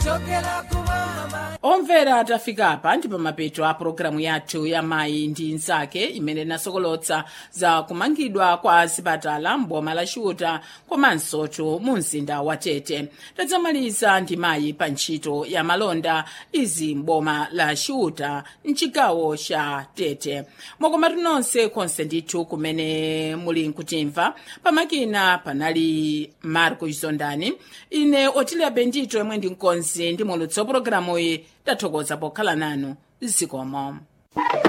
omvera tafika pa ndi pamapeto a pologalamu yathu ya mayi ndi nzake imene inasokolotsa za kumangidwa kwa zipatala m'boma la chiuta komansotu mu mzinda wa tete tadzamaliza ndi mayi pa ntchito ya malonda izi m'boma la chiuta mchigawo cha tete mwakomatu nonse konse ndithu kumene muli nkutimva pamakina panali marco chizondani ine otilia bendito yomwe ndi mkonzi ndi mulutsi wa pologalamuyi tathokoza pokhala nanu zikomo